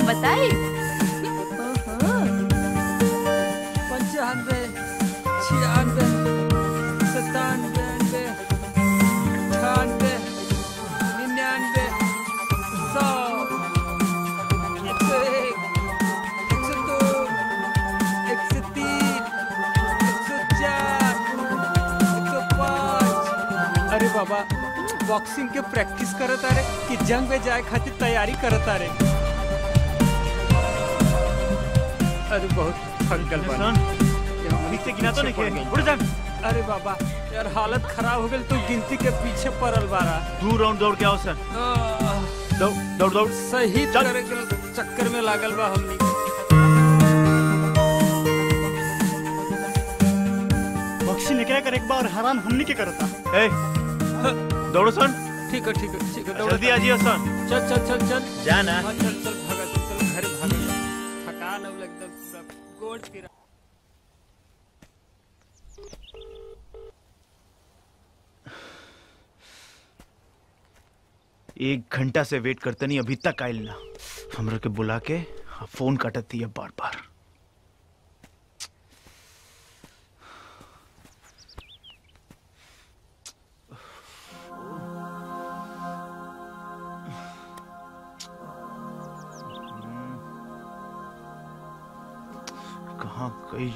बताई पंचानवे छियानवे सतानवे अठानवे निन्यानवे सौ एक सौ एक एक सौ दो एक सौ तीन एक सौ चार एक सौ पाँच अरे बाबा बॉक्सिंग के प्रैक्टिस करत आ रे कि जंग में जाए खातिर तैयारी करत आ रे अरे बहुत थक गल बानी ठीक से गिना तो नहीं खेल उड़ जा अरे बाबा यार हालत खराब हो गई तो गिनती के पीछे पड़ल बारा दू राउंड दौड़ के आओ सर दौड़ दौड़ दौड़ सही करे के चक्कर में लागल बा हमनी बक्सी निकले कर एक बार हैरान हमनी के करता ए दौड़ो सन ठीक है ठीक है ठीक है जल्दी आ जियो सन चल चल चल चल जा ना। हाँ, चल चल भागा चल चल घर भागा थकान अब एकदम पूरा गोड़ फिरा एक घंटा से वेट करते नहीं अभी तक आयल ना हमरा के बुला के हाँ, फोन काटती है बार बार कहाँ गई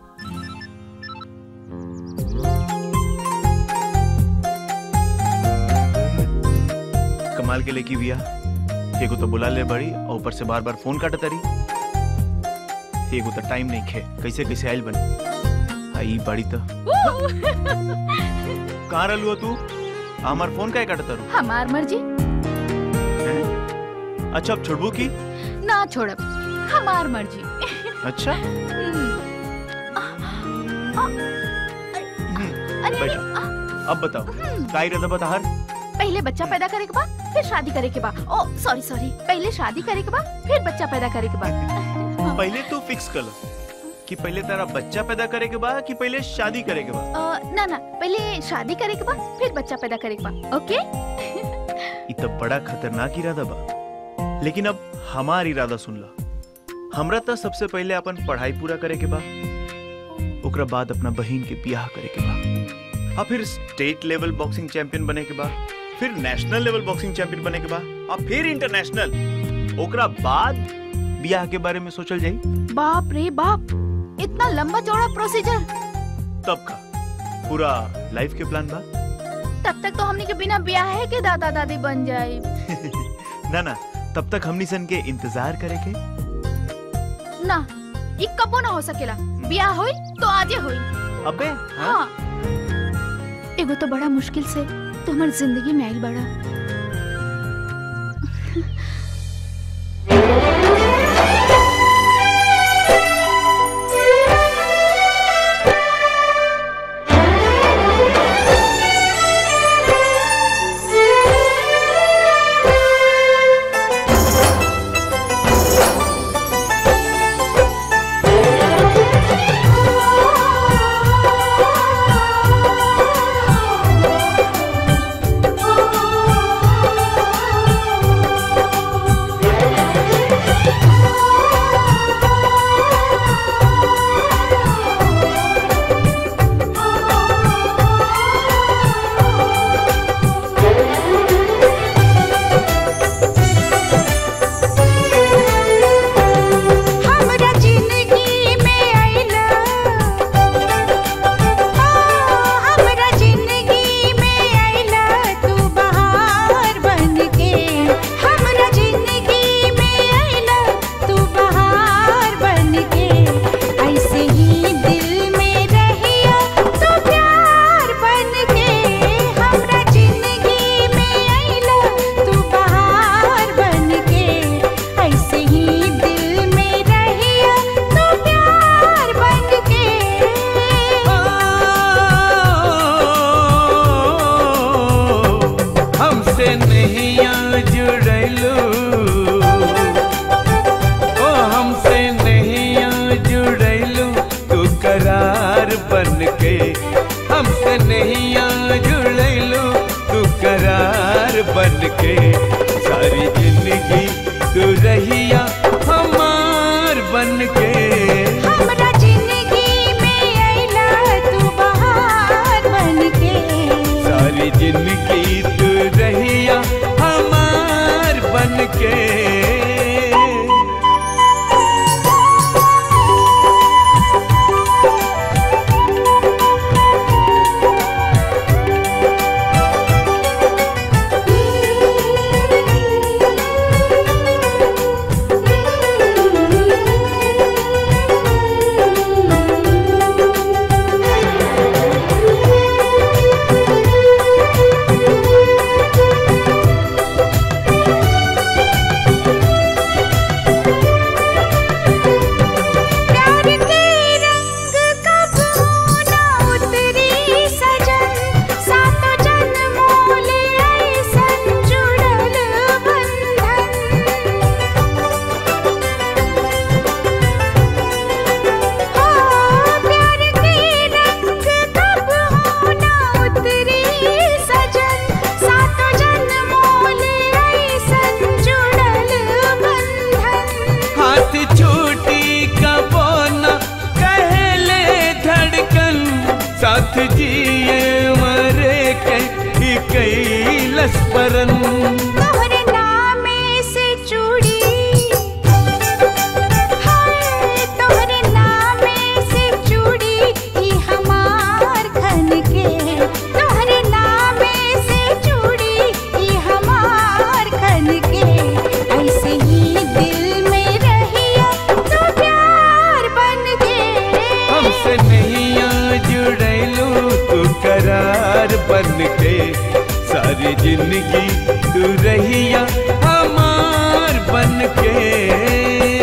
कमाल के लेकी बिया एगो तो बुला ले बड़ी और ऊपर से बार बार फोन काटत रही एगो तो टाइम नहीं खे कैसे कैसे आयल बनी आई बड़ी तो कहाँ रहलू हो तू हमार फोन काहे काटत रू हमार मर्जी अच्छा अब छोड़बू की ना छोड़ब हमार मर्जी अच्छा अरे बैठो अब बताओ का इरादा बता हर पहले बच्चा पैदा करे के बाद फिर शादी करे के बाद ओ सॉरी सॉरी पहले शादी करे के बाद फिर बच्चा पैदा करे के बाद पहले तू फिक्स कर लो कि पहले तेरा बच्चा पैदा करे के बाद कि पहले शादी करे के बाद अ, ना ना पहले शादी करे के बाद फिर बच्चा पैदा करे के बाद ओके इ तो बड़ा खतरनाक इरादा बा लेकिन अब हमार इरादा सुन ला हमरा तो सबसे पहले अपन पढ़ाई पूरा करे के बा ओकरा बाद अपना बहन के बियाह करे के बा और फिर स्टेट लेवल बॉक्सिंग चैंपियन बने के बाद फिर नेशनल लेवल बॉक्सिंग चैंपियन बने के बाद और फिर इंटरनेशनल ओकरा बाद बियाह के बारे में सोचल जाई बाप रे बाप इतना लंबा चौड़ा प्रोसीजर तब का पूरा लाइफ के प्लान बा तब तक तो हमने के बिना ब्याह के दादा दादी बन जाए ना ना तब तक हमनी सन के इंतजार करे के ना ई कबो ना हो सकेला ब्याह होई तो आजे होई अबे हाँ एगो तो बड़ा मुश्किल से तो हमार जिंदगी में आइल बड़ा हमरा जिंदगी में आइला हमरा जिंदगी में आइला तू बहार बनके हमरा जिंदगी में आइला तू बहार बनके ऐसे ही दिल में रहिया तू प्यार बनके हमरा जिंदगी में आइला तू बहार बनके ऐसे ही दिल में रहिया तू प्यार बनके हमसे नहीं जुड़लू ओ हमसे नहीं जुड़लू तू करार बन के हमसे नहीं जुड़लू तू करार बन के सारी जिंदगी तू रहिया जसपरन तोहरे नामे से चूड़ी हाय तोहरे नामे से चूड़ी ई हमार खन के तोहरे नामे से चूड़ी ई हमार खन के ऐसे ही दिल में रहिया तो प्यार बन के हमसे नहीं जुड़ैलू तू करार बन के सारी जिंदगी तू रहिया हमार बन के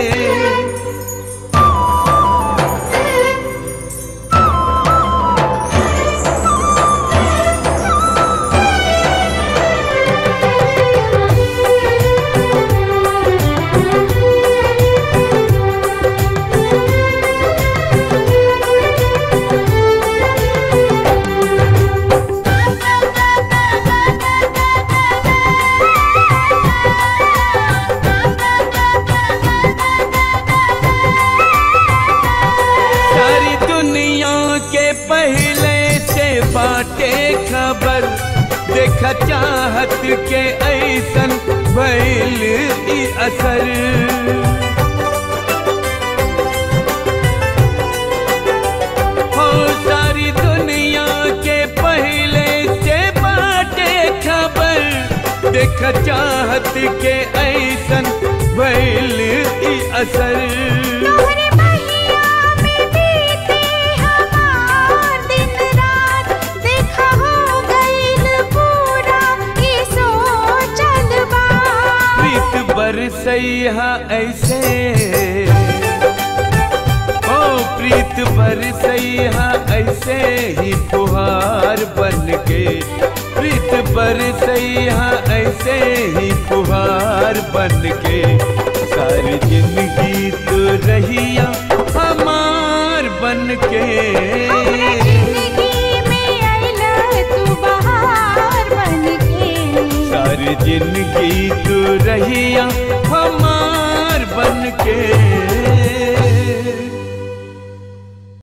सारी दुनिया के पहले से बाटे खबर देखा चाहत के ऐसन भइल ई असर हो सारी दुनिया के पहले से बाटे खबर देखा चाहत के ऐसन भइल ई असर तोहरे बहिया में बीते हमार दिन रात देखा हो गइल पूरा ई सोचल बा प्रीत बरसैया ऐसे ओ प्रीत बरसैया ऐसे ही फुहार बन के प्रीत बरसैया ऐसे ही फुहार बन के सारी जिंदगी तू रहिया हमार बन के हमरा जिंदगी में आइला तू बहार बन के सारी जिंदगी तू रहिया हमार बन के